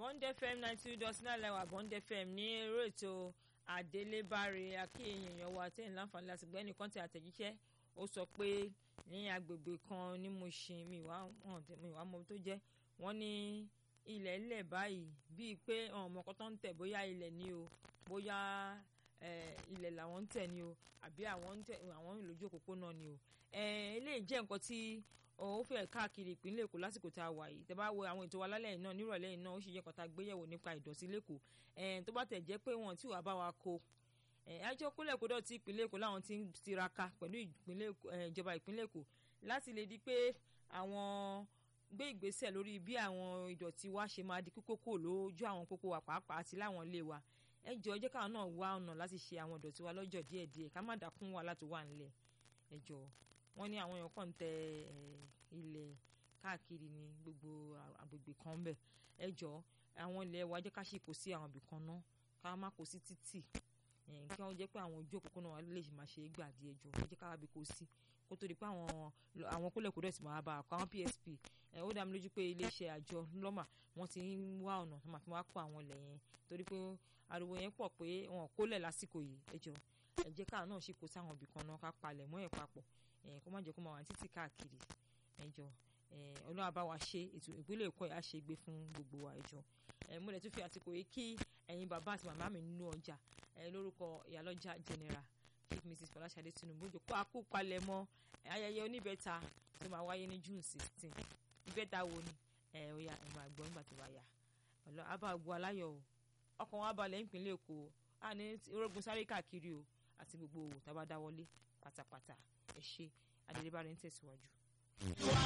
bond fm ninety two dot nine lẹ́wà bond fm ní eré ètò àdélébáre akéèyàn èèyàn wa tẹ́yìn láǹfààní láti gbọ́ ẹnìkan tí àtẹ̀jíṣẹ́ ó sọ pé ní agbègbè kan ní Mushin mi wá mi wá mọ tó jẹ́ wọ́n ní ilẹ̀ ilẹ̀ báyìí bíi pé ọmọ kan tó ń tẹ̀ bóyá ilẹ̀ ni o bóyá ilẹ̀ làwọn ń tẹ̀ ni o àbí àwọn ń tẹ̀ àwọn ń lójú òpópónà ni o eléyìí jẹ́ nǹkan tí ó fẹ́ káàkiri ìpínlẹ̀ Èkó lásìkò tá a wà yìí tẹ́ bá wo àwọn ètò wa lálẹ́ yìí náà nírọ̀lẹ́ yìí náà ó sì jẹ́ kọ́ta gbéyẹ̀wò nípa ìdọ̀tí lẹ́kọ̀ọ́ tó bá tẹ̀ jẹ́ pé wọ́n tí wàá bá wa kó àjọ kólẹ̀ kó dọ̀tí ìpínlẹ̀ Èkó láwọn ti ń tiraka pẹ̀lú ìjọba ìpínlẹ̀ Èkó láti lè di pé àwọn gbé ìgbésẹ̀ lórí bí àwọn ìdọ̀tí wa ṣe máa di kíkókò lójú àwọn pópó wa pàápàá àti láwọn ilé wa ẹ jọ ẹ jẹ́ káwọn náà wá ọ̀nà láti ṣe àwọn ìdọ̀tí wa lọ́jọ́ díẹ̀díẹ̀ ká má dákún wa láti wà nílẹ̀ ẹ jọ wọ́n ní àwọn èèyàn kàn ń tẹ ilẹ̀ káàkiri ní gbogbo agbègbè kan bẹ̀ ẹ jọ àwọn ilẹ̀ wa jẹ́ ká ṣe kó sí àwọn ibì kan náà ká má kó sí títì kí wọ́n jẹ́ pé àwọn ojú òpópónà wa lè máa ṣe é gbà díẹ̀ jọ ẹ jẹ́ ká wábi kó sí kó tó di pé àwọn àwọn kólẹ̀kódọ̀ sì máa bá a kó àwọn PSP ó dá mi lójú pé iléeṣẹ́ àjọ lọ́mà wọ́n ti ń wá ọ̀nà tó máa fi wá kó àwọn ilẹ̀ yẹn torí pé ariwo yẹn pọ̀ pé wọn ò kólẹ̀ lásìkò yìí ẹ jọ ẹ jẹ́ káà náà ṣe kó sáwọn ibì kan náà ká palẹ̀ mọ́ ẹ̀ papọ̀ kó má jẹ́ kó máa wà títí káàkiri ẹ jọ ọlọ́wà bá wa ṣe ètò ìpínlẹ̀ Èkó ẹ̀ á ṣe gbé fún gbogbo wa ẹ jọ mo lè tún fi àsìkò yìí kí ẹ̀yin bàbá àti màmá mi nínú ọjà lórúkọ ìyálọ́jà general chief mrs Fọláṣadé Tinubu jòkó àkópalẹ̀ mọ́ ayẹyẹ oníbẹ̀ta tó máa wáyé ní June sixteen ìbẹ́ta wo ni ẹ̀ ó yá ẹ̀ máa gbọ́ nígbà tó bá yá ọ̀lọ́ abá gbọ́ aláyọ̀ o ọkàn wa balẹ̀ nípínlẹ̀ Èkó a ní orógun sáré káàkiri o àti gbogbo òwò tá a bá dáwọ́lé pátápátá ẹ ṣe adélébárí ń tẹ̀síwájú.